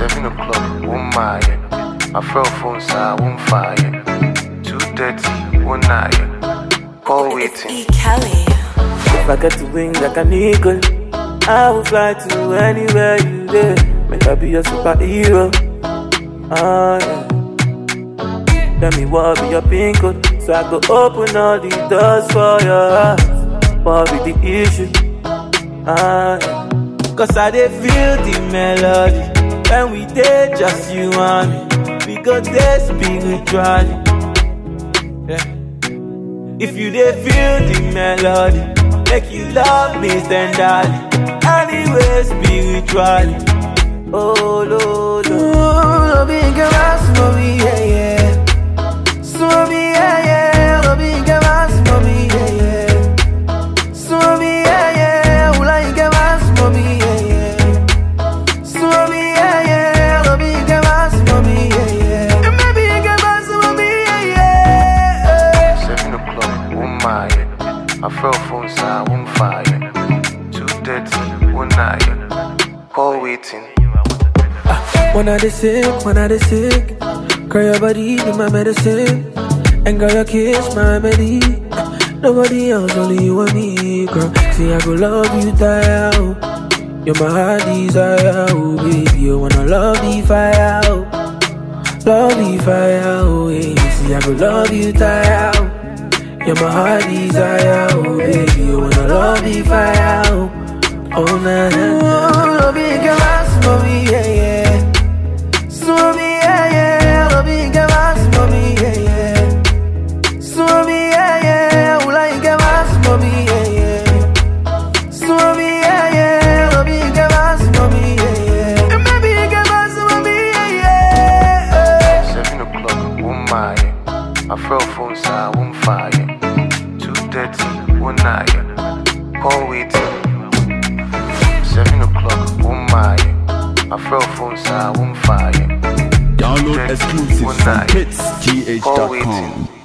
Seven o'clock, one mile. My friend phone side, one fire. Two thirty, one nine. Call waiting. E. Kelly. If I get to wings like an eagle, I will fly to anywhere you there. Make I be your superhero. Ah, yeah. Tell me what be your pin code, so I go open all the doors for your heart. What be the issue? Ah, yeah. Cause I dey feel the melody when we dey just you and me. We go dey spiritually. Yeah. If you dey feel the melody, make you love me tenderly. Anyway, spiritually. Oh, lo, lo. Lo bien que más, mami, yeah, yeah. Mami, yeah, yeah. Lo bien que más, mami, yeah, yeah. Mami, yeah, yeah. Ula bien que más, mami, yeah, yeah. Mami, yeah, yeah. Lo bien que más, mami, yeah, yeah. Me bien que más, mami, yeah, yeah. Seven o'clock, one mile. My friend phone side, one fire. Two thirty, one nine. Call waiting. When I dey sick, when I dey sick, girl your body be my medicine, and girl your kiss my remedy. Nobody else, only you and me, girl. See I go love you, die out. You're my heart desire, oh baby. You wanna love the fire, oh. love the fire, oh yeah. See I go love you, die out. You're my heart desire, oh baby. You wanna love the fire, oh. Oh na na na. Love you, girl, mommy, yeah yeah. Swami, yeah, yeah, lo bien que más, mami, yeah, yeah. Swami, yeah, yeah, ula y que más, mami, yeah, yeah. Swami, yeah, yeah, lo bien que más, mami, yeah, yeah. Me bien que más, mami, yeah, yeah. Seven o'clock, one mile. My friend phone side, one fire. Two thirty, one nine. Call waiting. Seven o'clock, one mile. My friend phone side, one fire. Download exclusives from Call hitsgh.com. waiting.